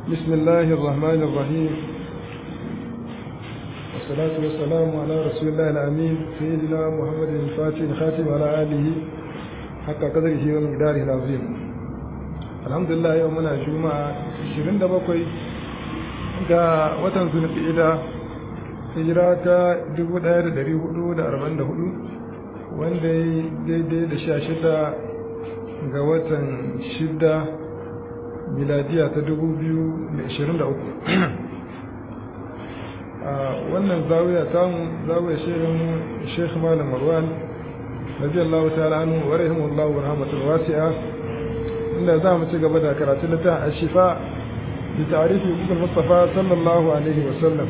بسم الله الرحمن الرحيم والصلاة والسلام على رسول الله الأمين سيدنا محمد الفاتح الخاتم على آله حق قدره ومقداره العظيم الحمد لله يومنا جمعة 27 ga watan zulqa'ida hijira ta 1444 wanda ya daidai da 16 ga watan 6 miladiya ta 2023 a wannan zawiya tamu zawiya shehin sheikh malam marwan radiyallahu ta'ala anhu wa rahimahullahu wa rahmatul wasi'a inda za mu ci gaba da karatun littafin ashifa bi ta'rifi ibn mustafa sallallahu alaihi wa sallam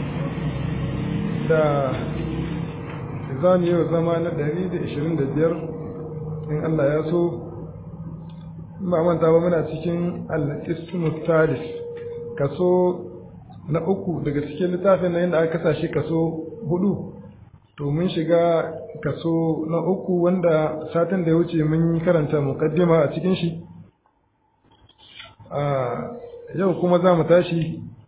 da zamu yi zama na 125 in Allah ya so ba manta ba muna cikin al-ismu thalith kaso na uku daga cikin littafin nan da aka kasa shi kaso hudu to mun shiga kaso na uku wanda satin da ya wuce mun karanta muqaddima a cikin shi a yau kuma za mu tashi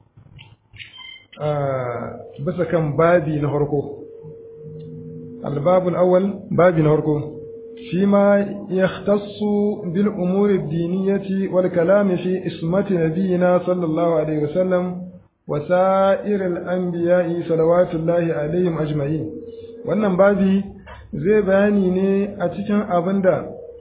a bisa kan babi na farko al-babul awwal babi na farko فيما يختص بالأمور الدينية والكلام في اسمة نبينا صلى الله عليه وسلم وسائر الأنبياء صلوات الله عليهم أجمعين wannan babi zai bayani ne a cikin abin da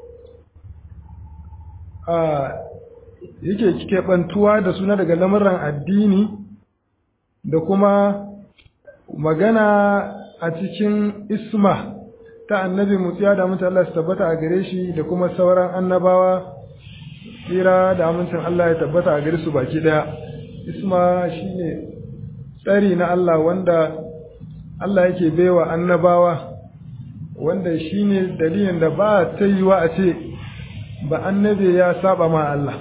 yake keɓantuwa da suna daga lamuran addini da kuma magana a cikin isma ta annabi mutsiya da amincin Allah su tabbata a gare shi da kuma sauran annabawa tsira da amincin Allah ya tabbata a gare su baki daya isma shine tsari na Allah wanda Allah yake baiwa annabawa wanda shine dalilin da ba ta yiwa a ce ba annabi ya saba ma Allah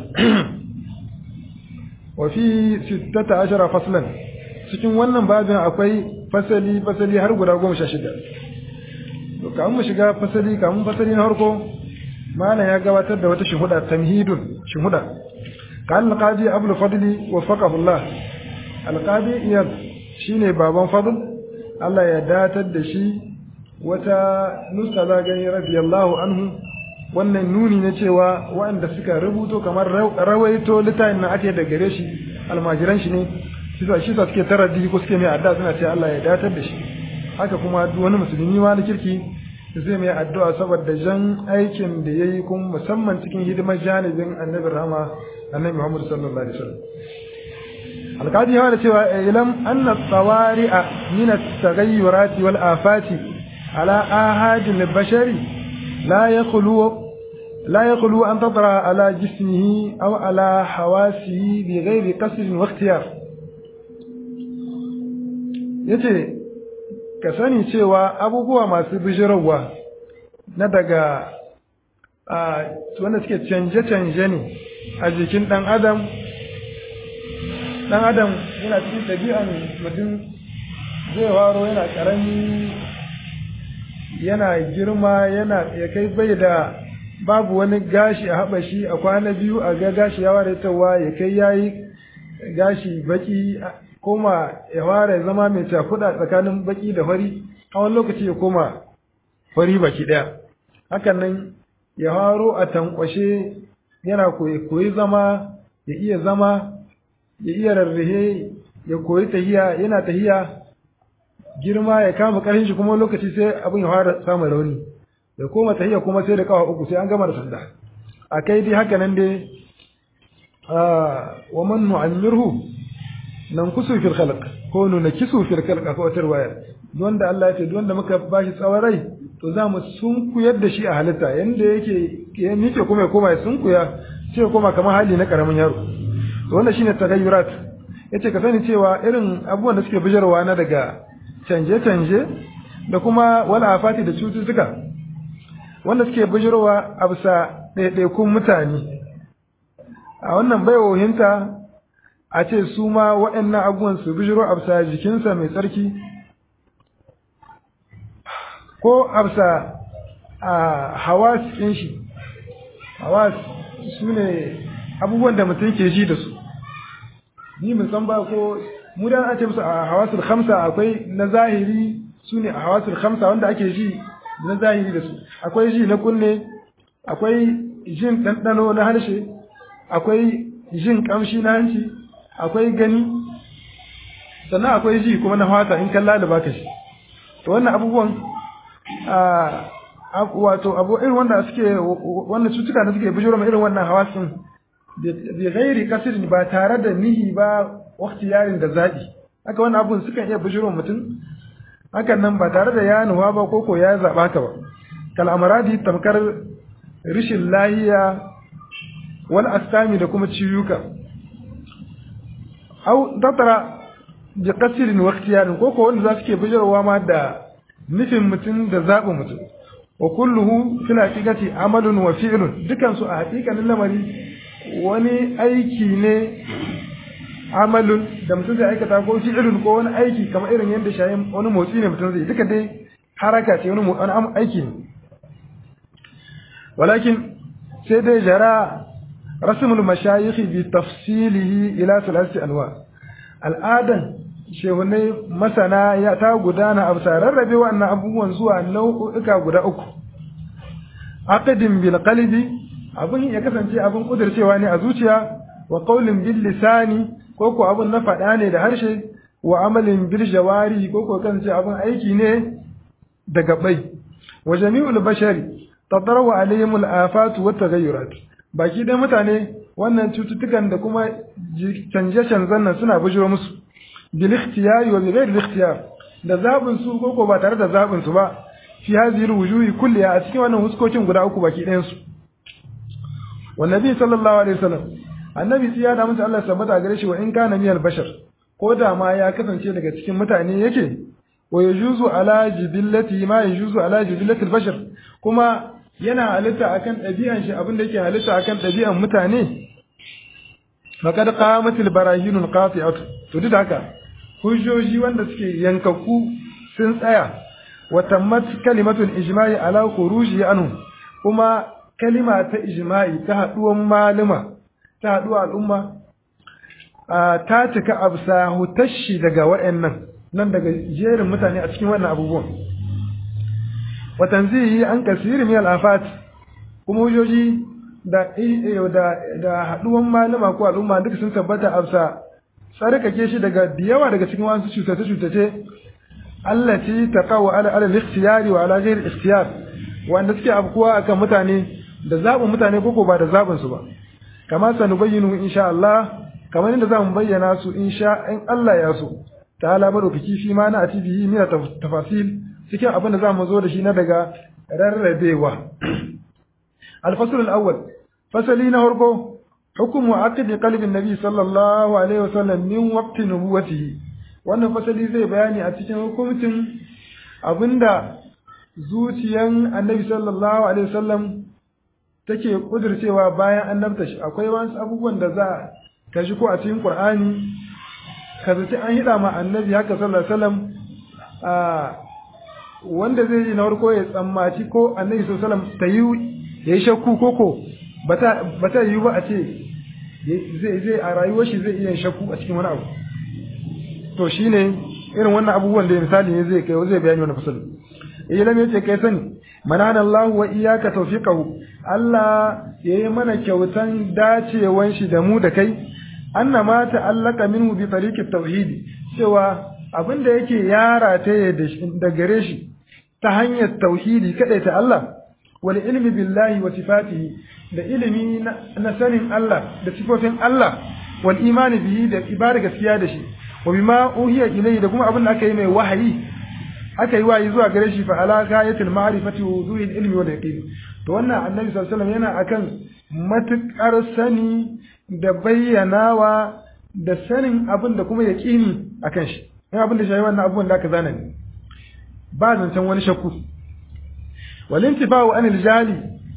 wa fi 16 faslan cikin wannan babin akwai fasali fasali har guda goma sha shida to kamun mu shiga fasali kamun fasali na farko malam ya gabatar da wata shuhuda tamhidun shuhuda kan alqadi abul fadli wafaqahu Allah alqadi iyad shine baban fadl Allah ya datar da shi wata nusa za gani radiyallahu anhu wannan nuni na cewa waɗanda suka rubuto kamar rawaito littafin na ake da gare shi almajiran shi ne shi sa shi sa suke taraddi ko suke mai adda suna ce Allah ya datar da shi haka kuma duk wani musulmi ma na kirki zai mai addu'a saboda jan aikin da yayi kuma musamman cikin hidimar janibin annabi rahama annabi Muhammad sallallahu alaihi wasallam alqadi ya da cewa ilam anna tsawari'a min at-taghayyurat wal afati ala ahadil bashari la yakhlu لا يخلو أن تطرأ على جسمه أو على حواسه بغير قصد واختيار yace ka sani cewa abubuwa masu bijirarwa na daga wanda suke canje-canje ne a jikin ɗan adam ɗan adam yana cikin ɗabi'an mutum zai waro yana ƙarami yana girma yana ya kai bai da babu wani gashi a haɓa shi a kwana biyu a ga gashi ya ware tawa ya kai yayi gashi baki koma ya fara zama mai cakuɗa tsakanin baki da fari a wani lokaci ya koma fari baki ɗaya hakan nan ya faro a tankwashe yana koyi zama ya iya zama ya iya rarrahe ya koyi tahiya yana tahiya girma ya kama ƙarfin shi kuma lokaci sai abin ya fara samun rauni ya koma tahiya kuma sai da kawa uku sai an gama da sanda a kai dai haka nan dai wa man nu'ammirhu nan kusu fil khalq ko nuna kisu fil khalq ko wata riwaya wanda Allah ya ce wanda muka bashi tsawon rai to za mu sunkuyar da shi a halitta yanda yake ya miƙe kuma ya koma ya sunkuya sai ya koma kamar hali na karamin yaro to wannan shine tagayyurat yace ka sani cewa irin abubuwan da suke bijarwa na daga canje-canje da kuma wala afati da cututtuka wanda suke bijirowa a bisa ɗaiɗaikun mutane a wannan baiwohinta a ce su ma waɗannan abubuwan su bijiro a bisa jikinsa mai tsarki ko a bisa a hawas ɗin shi hawas su ne abubuwan da mutum ke ji da su ni mun san ba ko mu da ake musu a hawasul khamsa akwai na zahiri su ne a hawasul khamsa wanda ake ji na zahiri da su akwai ji na kunne akwai jin ɗanɗano na harshe akwai jin ƙamshi na hanci akwai gani sannan akwai ji kuma na fata in kalla da baka shi to wannan abubuwan wato abu irin wanda suke wannan cutuka da suke bijiro irin wannan hawasin bi ghairi kasrin ba tare da nihi ba wakti yarin da zaɓi haka wannan abun sukan iya bijiro mutum hakan nan ba tare da ya nuwa ba ko ko ya zaɓa ka ba kal amradi tamkar rishin lahiya wal astami da kuma ciyuka au tattara bi qasirin wa ikhtiyarin ko ko wanda za su ke bijirowa ma da nufin mutum da zaɓin mutum wa kulluhu fil haqiqati amalun wa fi'lun dukan su a haƙiƙanin lamari wani aiki ne amalun da mutum zai aikata ko fi'lun ko wani aiki kamar irin yadda shayin wani motsi ne mutum zai duka dai haraka ce wani wani aiki ne walakin sai dai jara rasmul mashayikh bi tafsilihi ila thalathati anwa al'adan shehunai masana ya ta gudana a bisa rarrabe wannan abubuwan zuwa nau'uka guda uku aqdin bil qalbi abin ya kasance abin kudircewa ne a zuciya wa qawlin bil lisani ko ko abin na faɗa ne da harshe wa amalin bil jawari ko ko kasance abin aiki ne da gabai wa jami'ul bashari tadarwa alaihim al afat wa taghayyurat baki dai mutane wannan cututtukan da kuma canje-canzen nan suna bujiro musu bil ikhtiyari wa bi ghairi ikhtiyar da zabin su ko ko ba tare da zabin su ba fi hadhihi al wujuhi kulliha a cikin wannan huskokin guda uku baki ɗayan su والنبي صلى الله عليه وسلم annabi sai ya da musu Allah sabbata gare shi wa in kana miyal bashar ko da ma ya kasance daga cikin mutane yake wa yajuzu ala jibillati ma yajuzu ala jibillati bashar kuma yana halitta akan ɗabi'an shi abin da yake halitta akan ɗabi'an mutane faqad qamatil barahinul qati'atu to duk haka hujjoji wanda suke yankakku sun tsaya wa tammat kalimatul ijma'i ala khuruji anhu kuma kalima ta ijma'i ta haɗuwan malama ta haɗuwa al'umma ta cika absa hutashi daga wa'annan nan daga jerin mutane a cikin wannan abubuwan watan zai yi an kasiri min al'afat kuma hujjoji da da haɗuwan malama ko al'umma duka sun tabbata absa tsarkake shi daga yawa daga cikin wasu cutace-cutace Allah ce ta kawo ala ala ikhtiyari wa ala ghairi ikhtiyar wanda suke afkuwa akan mutane da zaɓin mutane koko ba da zaɓin su ba kama sanu bayyinu insha Allah kamar inda zamu bayyana su insha in Allah ya so ta'ala madaukaki fi ma na atibihi min tafasil cikin abin da zamu zo da shi na daga rarrabewa al-fasl al-awwal fasali na farko hukumu aqdi qalbi nabi sallallahu alaihi wasallam min waqti nubuwatihi wannan fasali zai bayani a cikin hukuncin abinda zuciyan annabi sallallahu alaihi wasallam take kudircewa bayan annabta shi akwai wasu abubuwan da za ka shi ko a cikin Qur'ani ka zaci an hida ma annabi haka sallallahu alaihi wasallam a wanda zai yi na farko ya tsammaci ko annabi sallallahu alaihi wasallam ta yi yayi shakku koko bata bata yi ba a ce zai zai a rayuwar shi zai iya shakku a cikin wani abu to shine irin wannan abubuwan da misali ne zai kai zai bayani wannan fasali ilam yace kai sani manana Allah wa iyyaka tawfiqahu Allah yayi mana kyautan dacewan shi da mu da kai annama ta'allaka minhu bi tariqit tauhidi cewa abinda yake yara ta da gare shi ta hanyar tauhidi kadai ta Allah wal ilmi billahi wa sifatihi da ilimi na sanin Allah da sifofin Allah wal imani bihi da ibada gaskiya da shi wa bima uhiya ilayhi da kuma abin da aka yi mai wahayi aka yi wahayi zuwa gare shi fa ala gayatil ma'rifati wa wuduhil ilmi wal yaqin to wannan annabi sallallahu alaihi wasallam yana akan matukar sani da bayyanawa da sanin abin da kuma yaqini akan shi in abin da shi wannan abubuwan da aka zana ne ba zancen wani shakku wal intifa'u anil jali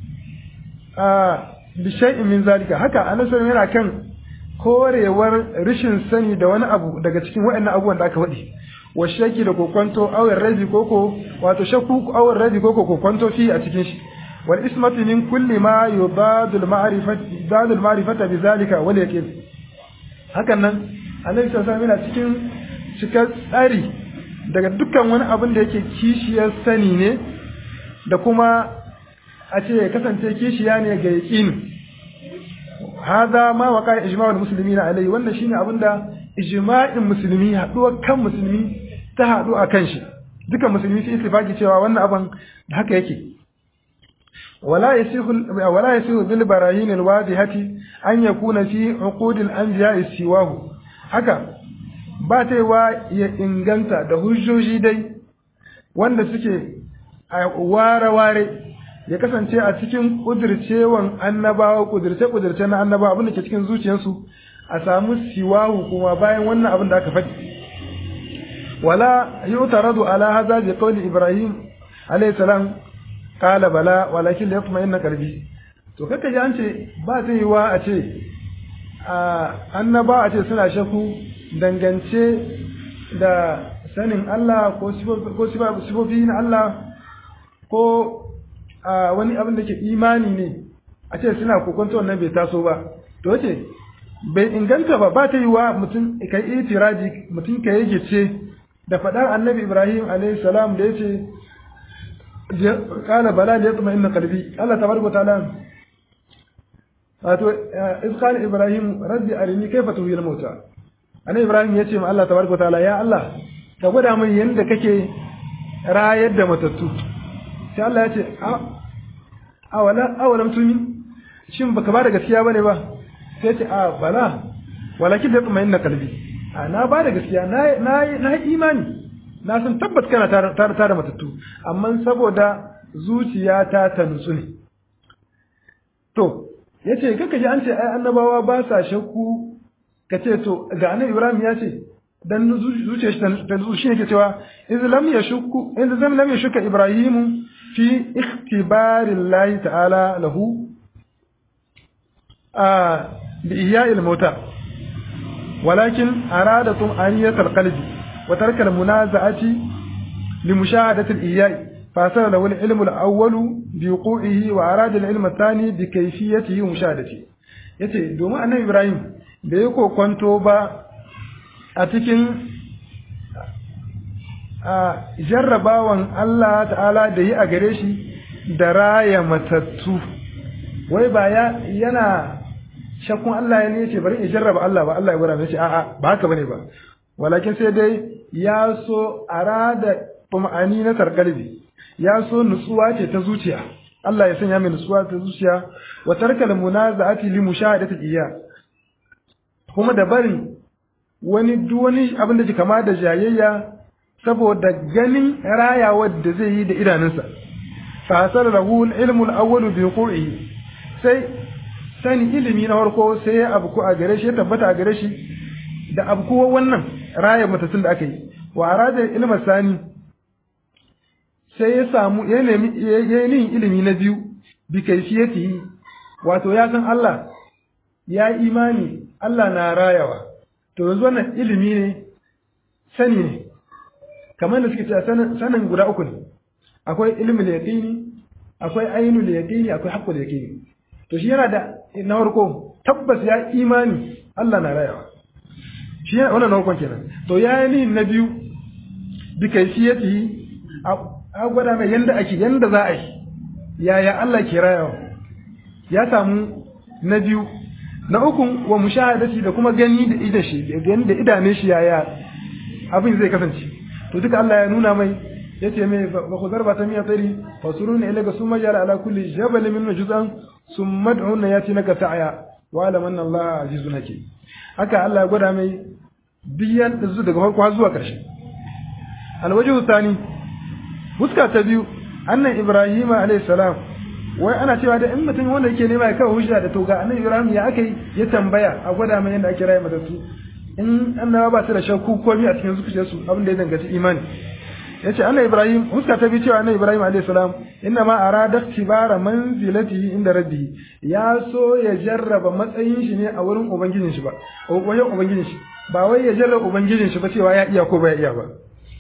a bi shay'in min zalika haka annabi sallallahu yana kan korewar rishin sani da wani abu daga cikin waɗannan abubuwan da aka faɗi wa shaki da kokonto awar rabi koko wato shakku awar rabi koko kokonto fi a cikin shi wal ismatu min kulli ma yubadul ma'rifati dadul ma'rifata bi zalika wal yaqin hakan nan annabi sallallahu alaihi yana cikin cikar tsari daga dukkan wani abin da yake kishiyar sani ne da kuma a ce ya kasance kishiya ne ga yaqini hada ma waqa ijma'ul muslimin alai wannan shine abin da ijma'in musulmi haduwar kan musulmi ta hadu akan shi dukan musulmi sai ittifaki cewa wannan abin da haka yake ولا يسيغ ولا يسيغ بالبراهين الواضحة أن يكون في عقود الأنبياء سواه haka ba ta yi ya inganta da hujjoji dai wanda suke a ware-ware ya kasance a cikin ƙudurcewan annabawa ƙudurce-ƙudurce na annabawa abin da ke cikin zuciyarsu a samu siwahu kuma bayan wannan abin da aka faɗi wala yi utaradu ala haza bi qawli ibrahim alayhi salam qala bala walakin la yatma'inna qalbi to kaka ji an ce ba zai yi wa a ce annaba a ce suna shaku dangance da sanin Allah ko sifofi na Allah ko wani abin da ke imani ne a ce suna kokonta wannan bai taso ba to ce bai inganta ba ba ta yi wa mutum ka yi itiraji mutum ka yi gice da faɗar annabi ibrahim alaihi salam da ya ce kala bala da ya tsuma inna kalbi Allah tabaraka ta'ala wato iz qala ibrahim rabbi arini kayfa tuhyil mauta annabi ibrahim yace ma Allah tabaraka taala ya Allah ka gwada min yanda kake rayar da matattu sai Allah yace a awala awalam tumi shin baka ba da gaskiya bane ba sai yace a bala walakin da kuma inna kalbi a na ba da gaskiya na na na imani na san tabbat kana tare tare matattu amma saboda zuciyata ta nutsu ne to ya ce kaka ji an ce ai annabawa ba sa shakku ka ce to ga annabi ibrahim ya ce dan zuciyar shi ta zuci shi yake cewa iz lam yashukku iz lam lam yashukka ibrahim fi ikhtibari llahi ta'ala lahu a bi iya'il mauta walakin arada tum'aniyatal qalbi wa tarkal munaza'ati li mushahadati al-iya'i فأثر له العلم الأول بوقوعه وأراد العلم الثاني بكيفيته ومشاهدته yace domin annabi Ibrahim da ya kokonto ba a cikin a jarrabawan Allah ta'ala da yi a gare shi da raya matattu wai ba ya yana shakkun Allah ya ne yace bari in jarraba Allah ba Allah ya gwada yace a'a ba haka bane ba walakin sai dai ya so arada tuma'ani na tarkalbi ya so nutsuwa ce ta zuciya Allah ya sanya mai nutsuwa ta zuciya wa tarkal munaza'ati li mushahadati iya kuma da barin wani duk wani abin da ke kama da jayayya saboda ganin rayawar da zai yi da idanunsa fa hasara lahu ilmu al-awwal bi qur'i sai sani ilimi na farko sai ya abu a gare shi ya tabbata a gare shi da abu wannan rayar matattun da aka yi wa arada ilma sani sai ya samu ya nemi ya yi ilimi na biyu bi kaifiyatihi wato ya san Allah ya imani Allah na rayawa to yanzu wannan ilimi ne sani ne kamar da suke cewa sanin guda uku ne akwai ilmul yaqini akwai ainul yaqini akwai haqqul yaqini to shi yana da na farko tabbas ya imani Allah na rayawa shi wannan na farkon kenan to ya yi na biyu bi kaifiyatihi a gwada mai yanda ake yanda za a yi yaya Allah ke rayawa ya samu na biyu na uku wa mushahadati da kuma gani da idan shi da idane shi yaya abin zai kasance to duka Allah ya nuna mai yace mai ba ku zarba ta miya tsari fa suruna ilaga summa jala ala kulli jabal min juz'an summa d'una yati naka ta'ya wa alam anna Allah azizun hakim haka Allah ya gwada mai biyan da daga farko har zuwa ƙarshe alwajhu thani fuska ta biyu annan ibrahim alayhi salam wai ana cewa da in mutum wanda yake nema ya kawo hujja da to ga annabi ibrahim ya akai ya tambaya a gwada mai yadda ake raye matattu in annabawa ba su da shakku komai a cikin zuciyarsu abin da ya danganci imani yace annabi ibrahim fuska ta biyu cewa annabi ibrahim alayhi salam inna ma arada tibara manzilatihi inda rabbi ya so ya jarraba matsayin shi ne a wurin ubangijin shi ba wajen ubangijin shi ba wai ya jarraba ubangijin shi ba cewa ya iya ko ba ya iya ba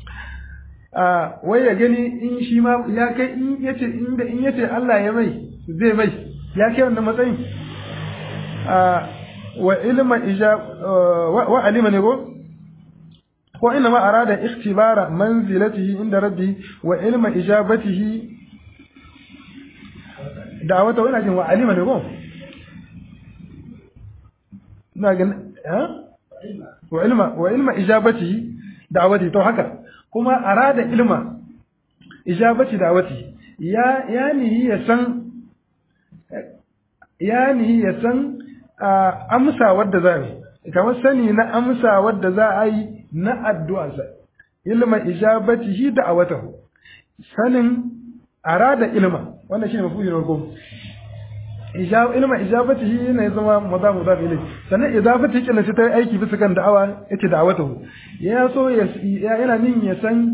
a wai ya gani in shi ma ya kai in yace inda in yace Allah ya mai zai mai ya kai wannan matsayin a wa ilma ijab wa alima ne ko ko inna ma arada ikhtibara manzilatihi inda rabbi wa ilma ijabatihi da'awata ina jin wa alima ne ko ina ga ha wa ilma wa ilma ijabatihi da'awati to haka kuma arada ilma ijabati da'awati ya yani ya san yani ya san amsa wadda za a yi kamar sani na amsa wadda za a yi na addu'arsa ilma ijabatihi da'awatahu sanin arada ilma wannan shine mafi yin farko ilma ijabatihi ne zama maza maza ilai sannan idafati kin sai ta aiki bisa kan da'awa yace da'awatahu ya so ya yana nin ya san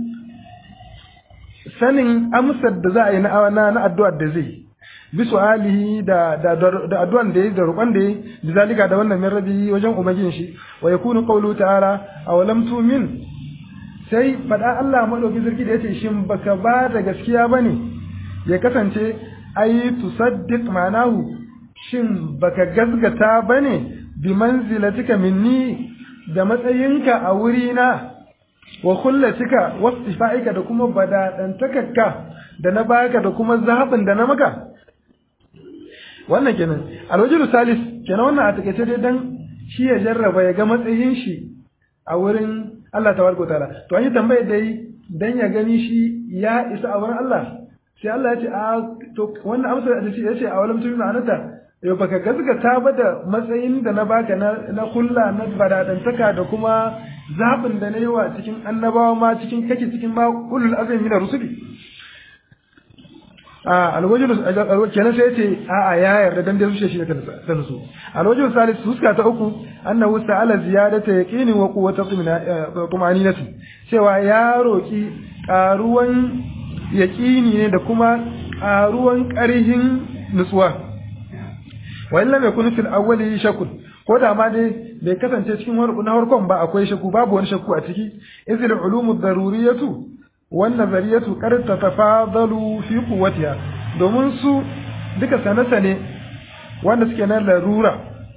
sanin amsar da za a yi na na addu'ar da zai bi su'alihi da da da addu'an da yi da roƙon da yi da zalika da wannan min rabi wajen ubangijin shi wa yakunu qawlu ta'ala aw lam tu'min sai fada Allah madauki sarki da yace shin baka ba da gaskiya bane ya kasance ai tusaddiq ma'anahu shin baka gazgata bane bi manzilatika minni da matsayinka a wurina wa kullatika wasifa'ika da kuma badadantakarka da na baka da kuma zaɓin da na maka wannan kenan alwajiru salis kenan wannan a takaice dai dan shi ya jarraba ya ga matsayin shi a wurin Allah tabaraka ta'ala to an yi tambayar da yi dan ya gani shi ya isa a wurin Allah sai Allah ya ce a to wannan amsa da shi ya ce a walam tunu anata yau baka gaskata ba da matsayin da na baka na na kulla na badadantaka da kuma zaɓin da na yi wa cikin annabawa ma cikin kake cikin ma ulul azmi da rusuli a alwajin kenan sai yace a a ya yarda dan dai zuciya shi ta nusu alwajin salis huska ta uku annahu sa'ala ziyadata yaqini wa quwwata tumaninati cewa ya roki karuwan yaqini ne da kuma karuwan ƙarhin nutsuwa wa illa mai kunu fil awwali shakun ko da ma dai bai kasance cikin na harkon ba akwai shakku babu wani shakku a ciki izil ulumu daruriyatu wan nazariyatu qad tatafadalu fi quwwatiha domin su duka sane-sane wanda suke na larura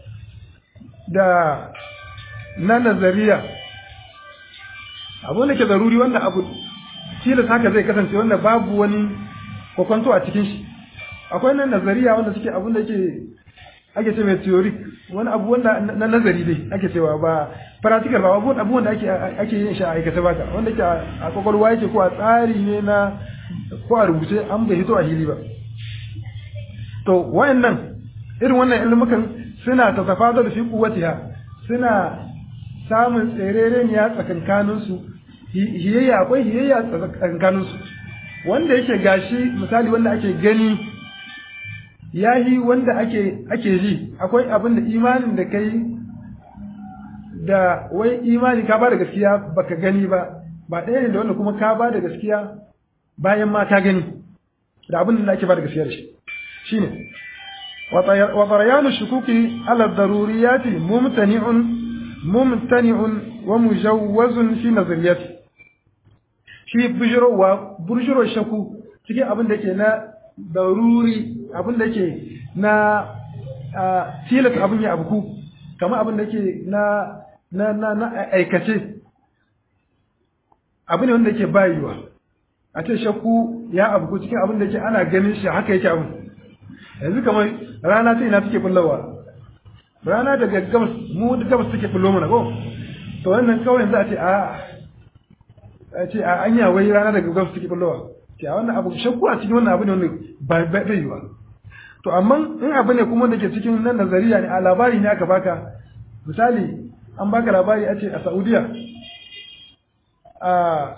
da na nazariya abu da ke zaruri wanda abu tilas haka zai kasance wanda babu wani kwakwanto a cikin shi akwai nan nazariya wanda suke abun da ke ake ce mai theoric wani abu wanda na nazari dai ake cewa ba practical ba abu abu wanda ake ake yin shi a aikace baka wanda ke a kwakwalwa yake ko a tsari ne na ko a rubuce an bai hito a hili ba to wayannan irin wannan ilmukan suna tatafadar fi quwwatiha suna samun tserereniya tsakankanin su hiyayya akwai hiyayya tsakankanin su wanda yake gashi misali wanda ake gani yahi wanda ake ake ji akwai abin da imanin da kai da wai imani ka ba da gaskiya baka gani ba ba ɗaya ne da wanda kuma ka ba da gaskiya bayan ma ka gani da abin da ake ba da gaskiya da shi shine wa tarayanu shukuki ala daruriyati mumtani'un mumtani'un wa mujawwazun fi nazariyati shi bujirowa burjiro shaku cikin abin da ke na daruri abin da ke na tilas abin ya abuku kamar abin da ke na na na na aikace abin ne wanda ke bayuwa a ce shakku ya abuku cikin abin da ke ana ganin shi haka yake abin yanzu kamar rana ta ina take bullawa rana daga gabas mu da gabas take bullo mana ko to wannan kawai za a ce a a ce a anya wai rana daga gabas take bullowa ce a wannan abu shakku a cikin wannan abu ne wanda ba bai yiwa to amma in abu ne kuma da ke cikin nan nazariya ne a labari ne aka baka misali an baka labari a ce a Saudiya a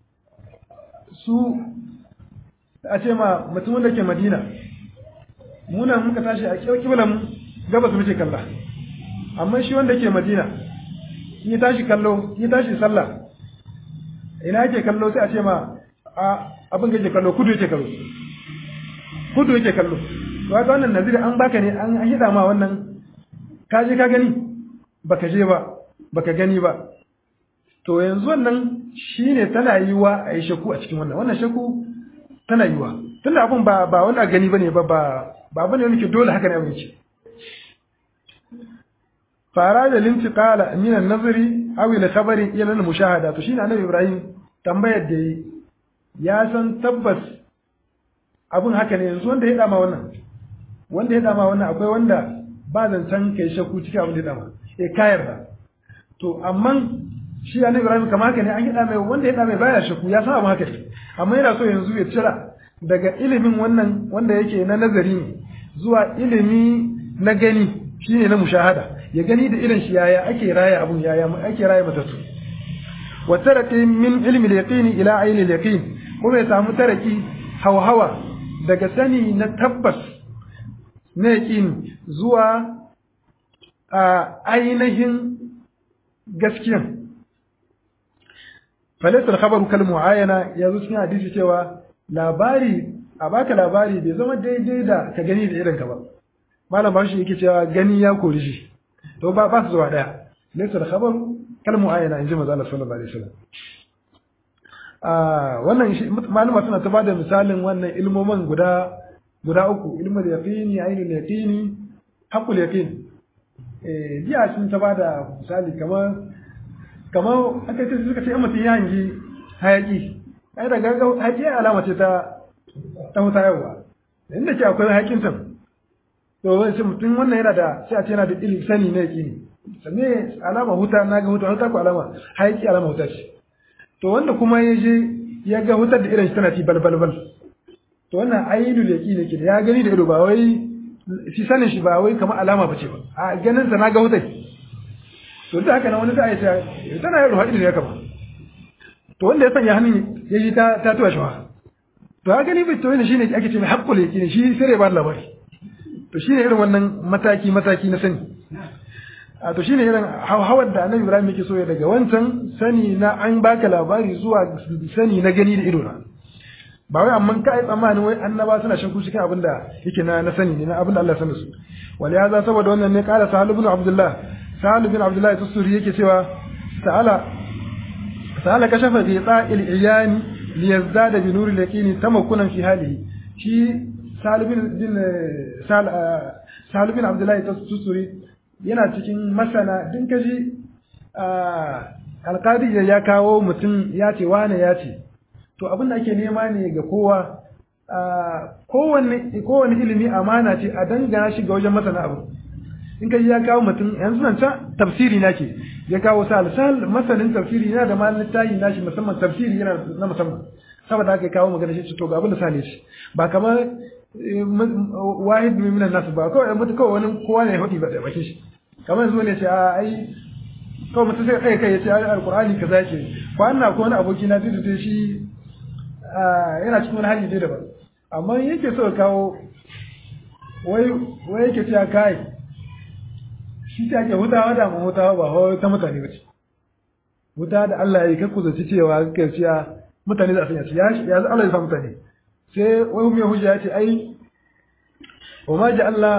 su a ce ma mutumin da ke Madina muna muka tashi a kiblan mu gabas muke kalla amma shi wanda ke Madina yi tashi kallo yi tashi sallah ina yake kallo sai a ce ma a abin da yake kallo kudu yake kallo kudu yake kallo to ga wannan nazari an baka ne an hida ma wannan ka je ka gani baka je ba baka gani ba to yanzu wannan shine tana yiwa a yi shaku a cikin wannan wannan shaku tana yiwa tunda abun ba ba wani gani bane ba ba ba bane wani ke dole haka ne abin ce fara da lintiqala min an-nazari aw ila khabari ila al-mushahada to shine annabi Ibrahim tambayar da yi ya san tabbas abun haka ne yanzu wanda ya dama wannan wanda ya dama wannan akwai wanda ba zancen kai shakku cikin abin da ya dama eh kayar da to amma shi annabi Ibrahim kamar haka ne an yada mai wanda ya mai baya shakku ya san abin haka ne amma yana so yanzu ya cira daga ilimin wannan wanda yake na nazari ne zuwa ilimi na gani shine na mushahada ya gani da irin shi yaya ake raya abun yaya ake raya matattu wa taraki min ilmi al-yaqin ila ayni al-yaqin kuma ya samu taraki hawa daga sani na tabbas na yaqin zuwa a ainihin gaskiyan falaysa al-khabaru kal muayana yazo cikin hadisi cewa labari a baka labari bai zama daidai da ka gani da irin ka ba malam bashi yake cewa gani ya kori shi to ba ba su zuwa daya laysa al-khabaru kal muayana inji manzo Allah sallallahu alaihi wasallam ah wannan shi malama suna ta bada misalin wannan ilmomin guda guda uku ilmul yaqini ainul yaqini haqqul yaqin eh jiya sun ta bada misali kamar kamar aka ce suka ce in mutum ya hangi hayaki ai daga hayaki alama ce ta ta wuta yawa inda ke akwai hayakin tan to wai sai mutum wannan yana da sai a ce yana da ilimi sani ne yaqini sanne alama huta na ga huta huta ko alama hayaki alama huta ce to wanda kuma ya je ya ga hutar da irin shi tana ci balbalbal to wannan ainul yaqini ke ya gani da ido ba wai shi sanin shi ba wai kamar alama bace ba a ganin sa na ga hutar to da haka nan wani sai ya ce tana yin ruhaɗi ne kama to wanda ya sanya hannun ya yi ta ta tuwa shawa to ya gani bai to yana shine ake ce mai haqqul yaqini shi sai ya ba labari to shine irin wannan mataki mataki na sani a to shine irin hawar da annabi Ibrahim yake so ya daga wancan sani na an baka labari zuwa sani na gani da ido na ba wai amma kai tsammanin wai annaba suna shan kushi kan abin da yake na na sani ne na abin da Allah ya sanar su wal ya za saboda wannan ne kala sahal ibn abdullah sahal ibn abdullah tusuri yake cewa ta'ala ta'ala kashafa bi ta'il iyani li yazdada bi nuri yaqini tamakkunan fi halihi shi sahal ibn bin sahal ibn abdullah tusuri yana cikin masana din kaji alƙadi ya kawo mutum ya ce wane ya ce to abin da ake nema ne ga kowa kowane ilimi amana ce a dangana shi ga wajen masana abu in kaji ya kawo mutum yanzu nan can tafsiri na ke ya kawo sal sal masanin tafsiri yana da malin tayi nashi musamman tafsiri yana na musamman saboda haka kawo magana shi to ga abin da sale shi ba kamar wahid min nasu ba kawai mutu kawai wani kowa ne ya hudi ba da bakin shi kamar yanzu ne ce a ai kawai mutum sai kai kai ya ce alqur'ani kaza yake ko an na ko wani aboki na tudu shi yana cikin wani hali dai daban amma yake so kawo wai wai yake cewa kai shi ta ke hutawa da mu hutawa ba hawa ta mutane ba ce huta da Allah ya yi kakku zaci cewa kai cewa mutane za su yi ya ya Allah ya sa mutane sai wai mai hujja ya ce ai wa ma ja'alna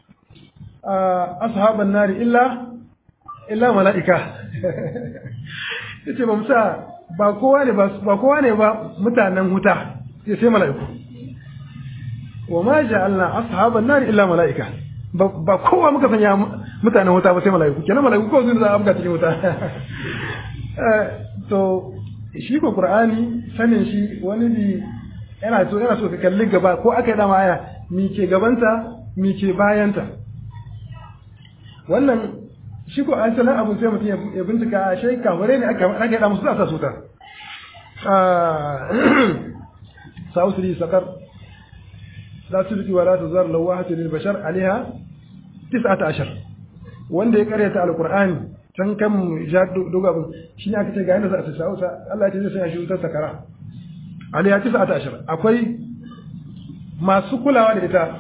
ashaban nari illa illa mala'ika yace ba musa ba kowa ne ba kowa ne ba mutanen huta sai sai mala'iku wa ma ja'alna ashaban nari illa mala'ika ba kowa muka sanya mutanen huta ba sai mala'iku kenan mala'iku ko sun za a buga cikin huta to shi ko qur'ani sanin shi wani bi yana so yana so ka kalli gaba ko aka yi dama aya mi ke gabanta mi ke bayanta wannan shi ko an sanar abu sai mutum ya bincika a shai kamare ne aka aka yada musu sa suta sa'usri sakar la tubqi wa la tuzar lawahatu lil bashar alaiha 19 wanda ya karyata alqur'ani can kan ja dogo abin shi ne aka ce ga yadda za a sa sa'usa Allah ya ce zai sanya shi wutar sakara alaiha 19 akwai masu kulawa da ita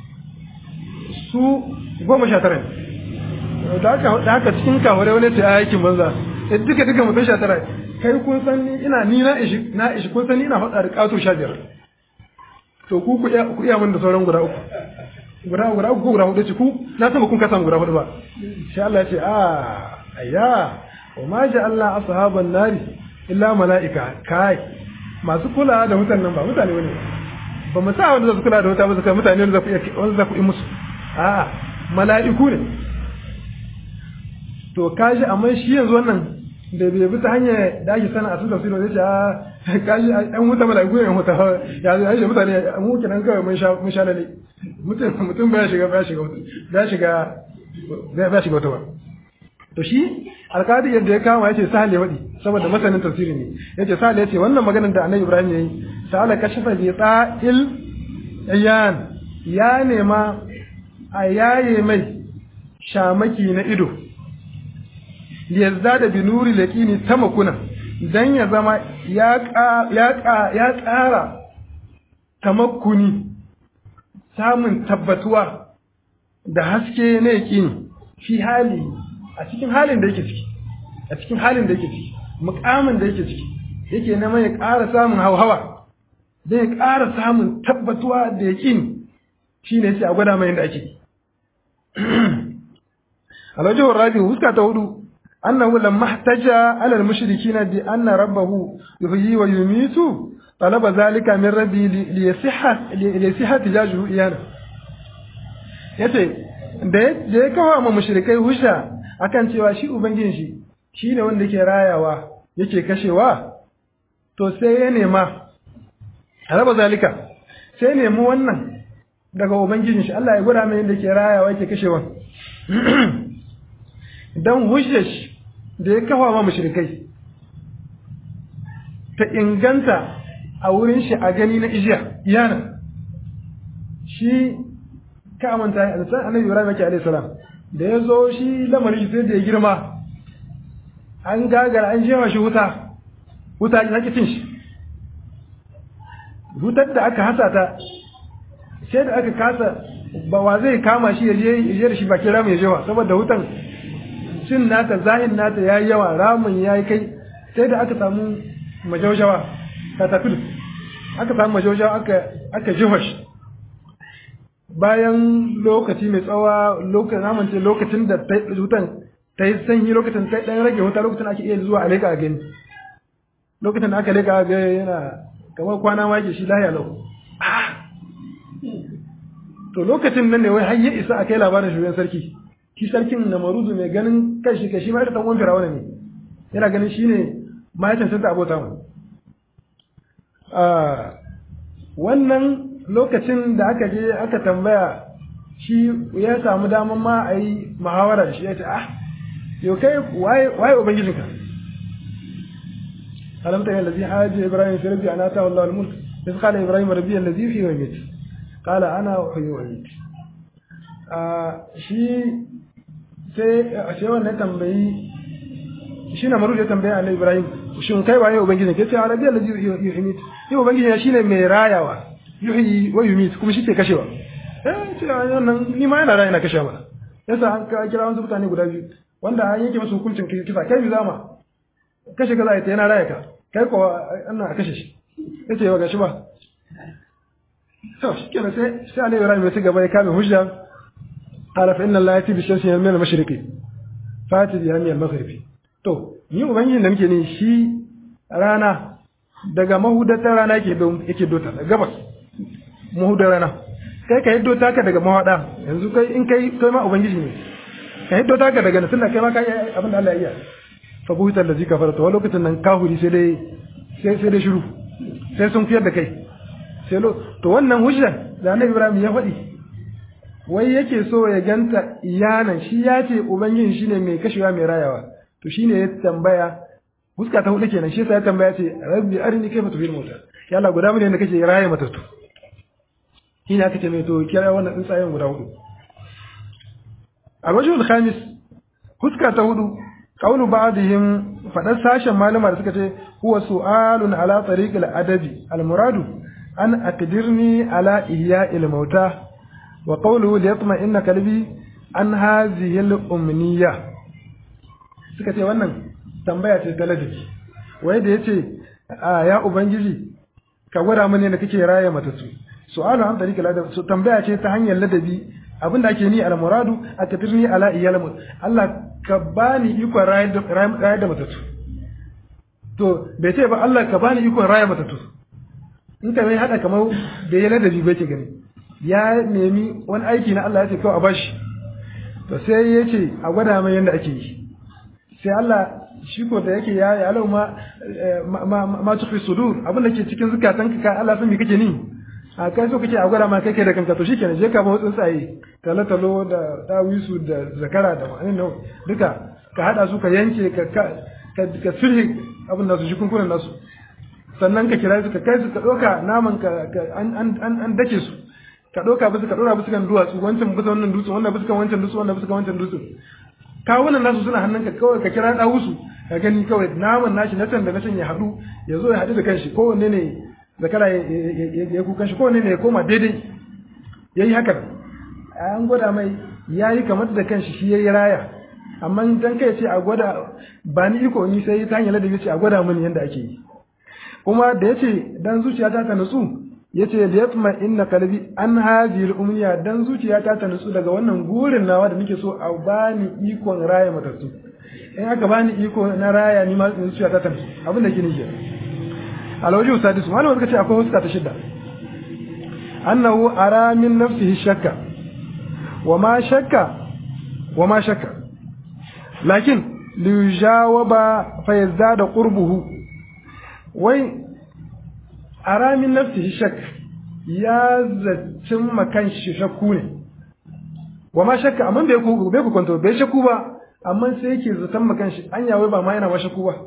su goma sha tara ne da haka cikin kaware wani ta aikin banza eh duka duka mutum sha tara kai kun san ni ina ni na ishi na ishi kun san ni ina faɗa da ƙato sha biyar to ku ku iya ku iya min da sauran guda uku guda guda uku guda hudu ce ku na san kun kasan guda hudu ba sai Allah ya ce a ayya wa ma Allah ashaban nari illa malaika kai masu kula da mutanen nan ba mutane bane ba mu sa wanda za su kula da wuta ba su kai mutane wanda za ku iya wanda za ku yi musu a'a mala'iku ne to kaji amma shi yanzu wannan da bai bi ta hanyar da ake sana a su tafsirin zai ce a kaji an huta mala'iku ne huta ya zai aisha mutane mu kenan kawai mun sha mun sha lalle mutum mutum baya shiga baya shiga baya shiga baya shiga wata ba to shi alkadi yadda ya kama yace sahal ya wadi saboda masanin tafsiri ne yace sahal yace wannan maganar da annabi ibrahim yayi sa'ala kashafa bi ta'il ayan ya nema a yaye mai shamaki na ido liyazdada bi nuri laqini tamakuna dan ya zama ya ya ya ƙara tamakkuni samun tabbatuwa da haske na yaqini fi hali a cikin halin da yake ciki a cikin halin da yake ciki mukamin da yake ciki yake neman ya ƙara samun hauhawa da ya ƙara samun tabbatuwa da yaƙini shi ne sai a gwada mai yadda ake alwajihun rabi huska ta hudu annahu lamma ihtaja ala al-mushrikina bi anna rabbahu yuhyi wa yumitu talaba zalika min rabbi li yasihha li yasihha tijajuhu iyana yace da ya kawo ma mushrikai hujja akan cewa shi ubangijin shi shine wanda yake rayawa yake kashewa to sai ya nema raba zalika sai nemi wannan daga ubangijin shi Allah ya gwada mai yadda yake rayawa yake kashewa dan hujjar shi da ya kafa ma mushrikai ta inganta a wurin shi a gani na ijiya iyana shi ka amanta a san annabi Ibrahim yake alaihi salam da ya zo shi lamarin sai da ya girma an gagara an jewa shi wuta wuta ya ki cin shi wutar da aka hasa ta sai da aka kasa ba wa zai kama shi ya je da shi bakin ramin ya jewa saboda wutan cin nata zahin nata ya yi yawa ramin ya yi kai sai da aka samu majaujawa katafil aka samu majaujawa aka aka jewa shi bayan lokaci mai tsawa lokacin namance lokacin da wutan ta yi sanyi lokacin ta ɗan rage wuta lokacin ake iya zuwa a leƙa a gani lokacin da aka leƙa a gani yana kamar kwana ma shi lahiya lau to lokacin nan ne wai har ya isa a kai labarin shugaban sarki shi sarkin na maruzu mai ganin kai shi shi ma ita dan wani firawuna ne yana ganin shi ne mahaifin santa abota mu wannan lokacin da aka je aka tambaya shi ya samu daman ma a yi muhawara da shi ya ce ah yau kai waye ubangijinka alam ta allazi haji ibrahim fi rabbi ana ta wallahu al-mulk iz qala ibrahim rabbi allazi fi wa yumit qala ana uhyi wa umit shi sai sai wannan tambayi shi na maru da tambaya annabi ibrahim shin kai waye ubangijinka yace rabbi allazi yuhyi wa yumit shi ubangijin shine mai rayawa yuhyi wa yumit kuma shi ke kashewa eh ce wannan ni ma yana raya na kashewa ba yasa an kira wasu mutane guda biyu wanda an yanke musu hukuncin kisa kai bi zama kashe kaza ita yana raya ka kai ko ana a kashe shi yace ba gashi ba to shikenan sai sai Ali Ibrahim ya ci gaba ya kame hujja qala fa inna Allah yati bi shamsi min al-mashriqi fati bi min al-maghribi to ni ubangiji da muke ne shi rana daga mahudatar rana yake yake dota gabas mahudar rana kai ka hiddo taka daga mawada yanzu kai in kai kai ma ubangiji ne ka hiddo taka daga nan tunda kai ma kai abin da Allah ya iya fa buhita allazi kafara to lokacin nan kahuri sai dai sai sai dai shiru sai sun fiyar da kai sai lo to wannan hujja da Annabi Ibrahim ya faɗi wai yake so ya ganta iyanan shi ya ce ubangiji shine mai kashewa mai rayawa to shine ya tambaya huska ta hudu kenan shi yasa ya tambaya ce rabbi arini kaifa tuhil mauta ya Allah guda mun ne kake raye matattu shi ne aka ce mai to kira wannan tsuntsayen guda hudu alwajhul khamis huska ta hudu qawlu ba'dihim fadar sashen malama da suka ce huwa su'alun ala tariq al-adabi al-muradu an aqdirni ala ihya'il mauta wa qawluhu liyatma inna qalbi an hadhihi al-umniyya suka ce wannan tambaya ce ta ladabi wai da yace ya ubangiji ka gwada mani da kake raye matattu su'alu an tariq al-adab so tambaya ce ta hanyar ladabi abinda ake ni al-muradu akatirni ala iyal Allah ka bani iko rayar da rayar da matatu to bai ce ba Allah ka bani iko rayar matatu in ka mai hada kamar da ya ladabi bai ce gani ya nemi wani aiki na Allah ya ce kawai a bashi to sai ya ce a gwada mai yadda ake yi sai Allah shi ko da yake ya ya alau ma ma ma tufi sudur abin da ke cikin zukatan ka Allah san me kake ni a kai so kake a gwada ma kai kai da kanka to shikenan je ka ba tsuntsaye talo talo da dawisu da zakara da ma'anin nan duka ka hada su ka yanke ka ka ka sulhi abin da su shi kunkunan nasu sannan ka kira su ka kai su ka doka naman ka an an an dake su ka doka bisa ka dora bisa kan duwatsu wancan bisa wannan dutse wannan bisa kan wancan dutse wannan bisa kan wancan dutse kawunan nasu suna hannunka kawai ka kira dawusu ka gani kawai naman nashi na can da na can ya haɗu ya zo ya haɗu da kanshi kowanne ne zakara ya kukan shi kowanne ne ya koma daidai ya yi haka an gwada mai ya yi kamar da kanshi shi ya yi raya amma dan kai ce a gwada ba ni iko ni sai ta hanyar ladabi ce a gwada mini yadda ake yi kuma da ya ce dan zuciya ta ta nutsu ya ce da yatma inna kalbi an hazil umniya dan zuciya ta ta nutsu daga wannan gurin nawa da nake so a bani ikon raya matattu in aka bani iko na raya ni ma zuciya ta ta nutsu abin da ke nake alwaji sadisu malama suka ce akwai huska ta shidda annahu ara min nafsihi shakka wa ma shakka wa ma shakka lakin liyujawaba fa yazdada qurbuhu wai ara min nafsihi shak ya zaccin makan shi shakku ne wa ma shakka amma bai ku bai ku kwanto bai shakku ba amma sai yake zaton makan shi an yawai ba ma yana ma shakku ba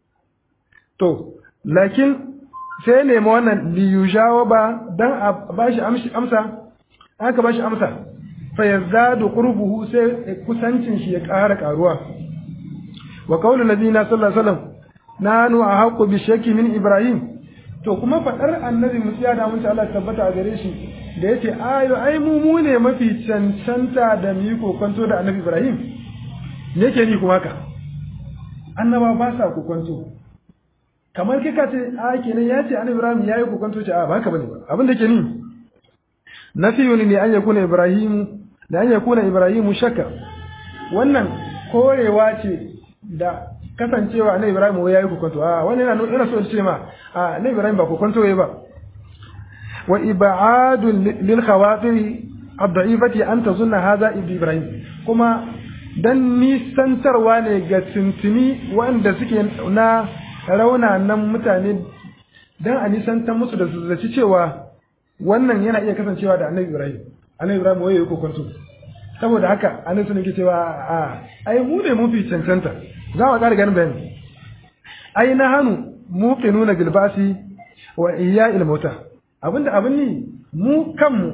to lakin sai ya nemi wannan liyujawa ba dan a bashi amsa aka bashi amsa fa yazdadu qurbuhu sai kusancin shi ya ƙara ƙaruwa wa qawlu nabiyina sallallahu alaihi wasallam nanu ahqqu bi shakki min ibrahim to kuma faɗar annabi musiya da mun Allah tabbata a gare shi da yace ayo ai mu mu ne mafi cancanta da mu yi kokonto da annabi Ibrahim me yake ni kuma ka annaba ba sa kokonto kamar kika ce a kenan ya ce annabi Ibrahim yayi kokonto ce a ba haka bane ba abin da ke ni nafiyun ne an yakuna Ibrahim da an yakuna Ibrahim shakka wannan korewa ce da kasancewa annabi Ibrahim ya yi kokonto a wani yana yana so ce ma a annabi Ibrahim ba kokonto yayi ba wa ib'adun lil khawatir ad-da'ifati an tazunna hadha Ibrahim kuma dan nisantarwa ne ga tuntuni wanda suke na raunanan mutane dan a nisantar musu da zaci cewa wannan yana iya kasancewa da annabi Ibrahim annabi Ibrahim waye kokonto saboda haka annabi sun ke cewa a ai mu ne mun fi cancanta za mu ƙara ganin bayani ai na hannu mu ke nuna gilbasi wa iya ilmauta abinda abin ni mu kanmu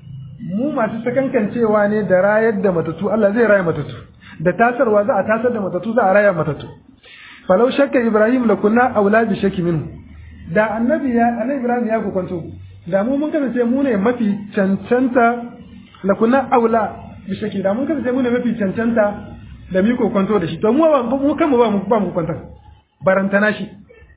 mu masu sakankancewa ne da rayar da matatu Allah zai raya matatu da tasarwa za a tasar da matatu za a raya matatu falau shakka ibrahim la kunna aula bi shakki minhu da annabi ya annabi ibrahim ya kokonto da mu mun kasance mu ne mafi cancanta la kunna aula bi shakki da mun kasance mu ne mafi cancanta da mi kokonto da shi to mu ba mu kanmu ba mu ba mu kwanta barantana shi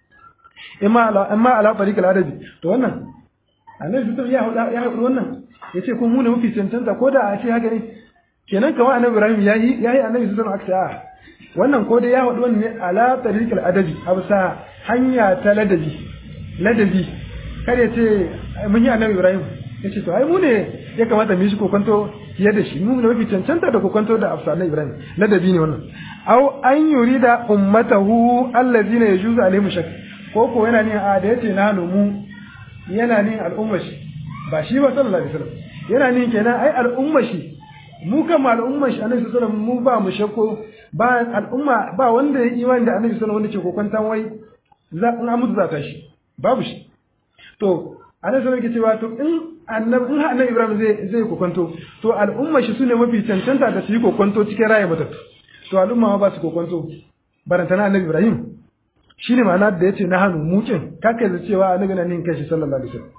imma ala imma ala tariqal adabi to wannan annabi sai ya hauda ya hauda wannan yace ko mu ne mafi cancanta ko da a ce haka ne kenan kamar annabi Ibrahim yayi yayi annabi sallallahu alaihi wasallam wannan ko da ya hauda wannan ne ala tariqal adabi absa hanya ta ladabi ladabi kada ce mun yi annabi Ibrahim yace to ai mu ne ya kamata mu yi shi kokonto fiye da shi mu ne mafi cancanta da kokonto da afsalan Ibrahim ladabi ne wannan aw an yurida ummatahu allazina yajuzu alaihim shak ko ko yana ne a da yace na mu yana ne al'ummar shi ba shi ba sallallahu alaihi wasallam yana ne kenan ai al'ummar shi mu kama al'ummar shi annabi sallallahu alaihi wasallam mu ba mu shakko ba al'umma ba wanda ya imani da annabi sallallahu alaihi wasallam wanda ke kokontan wai za in mutu za ta shi babu shi to annabi sallallahu alaihi cewa to in annabi in annabi Ibrahim zai zai kokonto to al'umma shi sune mafi cancanta da su yi kokonto cikin raye matattu to al'umma ba su kokonto barantana annabi Ibrahim shine ma'ana da yace na hannu mukin kake da cewa annabi na nin kashi sallallahu alaihi wasallam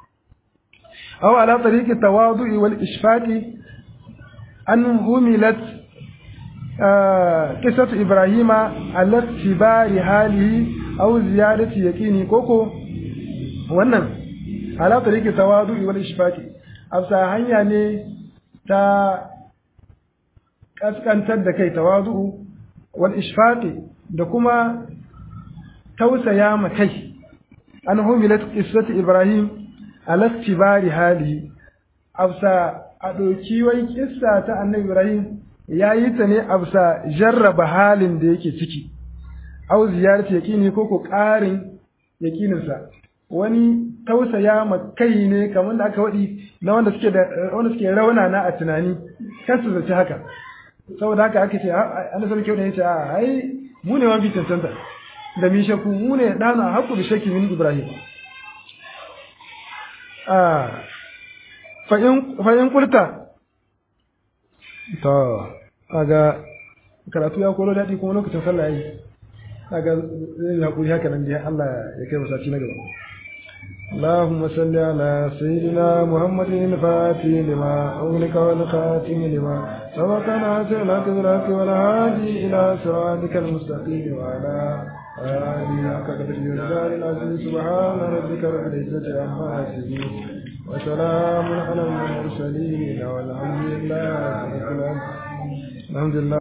aw ala tariqi tawadu'i wal ishfaqi an humilat qissatu ibrahima ala tibari halihi aw ziyadati yaqini koko wannan ala tariki tawadu'i wal ishfaqi afsa hanya ne ta kaskantar da kai tawadu'u wal ishfaqi da kuma tausaya ma kai an humilat qissatu ibrahim ala tibari hali afsa a doki wai kissa ta annabi ibrahim ya yi ta ne a bisa jarraba halin da yake ciki au ziyarci yaƙini ko ko ƙarin yaƙininsa wani tausaya ma kai ne kamar da aka waɗi na wanda suke da wanda suke rauna na a tunani kan su zaci haka saboda haka aka ce an sarki wanda ya ce a ai mu ne wani cancanta da mi shakku mu ne ɗana haƙu da shakki min ibrahim a fa'in kulta to aga karatu ya koro daɗi kuma lokacin sallah yi aga zai haƙuri haka nan dai Allah ya kai masaci na gaba اللهم صل على سيدنا محمد الفاتح لما أغلق والخاتم لما سبق ناصر الحق بالحق والهادي إلى صراطك المستقيم وعلى آله حق قدر الجلال العظيم سبحان ربك رب العزة عما يصفون وسلام على المرسلين والحمد لله رب العالمين الحمد لله